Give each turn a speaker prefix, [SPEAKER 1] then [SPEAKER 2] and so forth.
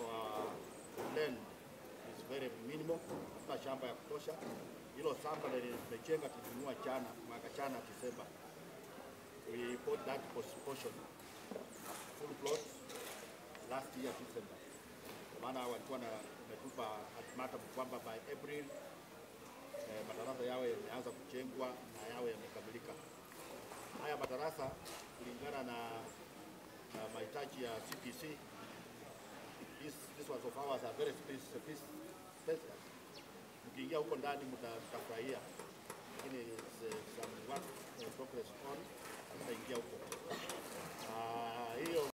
[SPEAKER 1] our land is very minimal, hatuna shamba ya kutosha. Hilo shamba lenye tumejenga tulinunua jana mwaka jana Desemba, we bought that portion full plot last year December, kwa maana walikuwa na umetupa ultimatum kwamba by April eh, madarasa yawe yameanza kujengwa na yawe yamekamilika. Haya madarasa kulingana na, na mahitaji ya CPC this, this ones of ours are very spacious. spacious. Mkiingia huko ndani mta- mtafurahia, lakini it's, uh, some work in progress on, hamtaingia huko. Ah, hiyo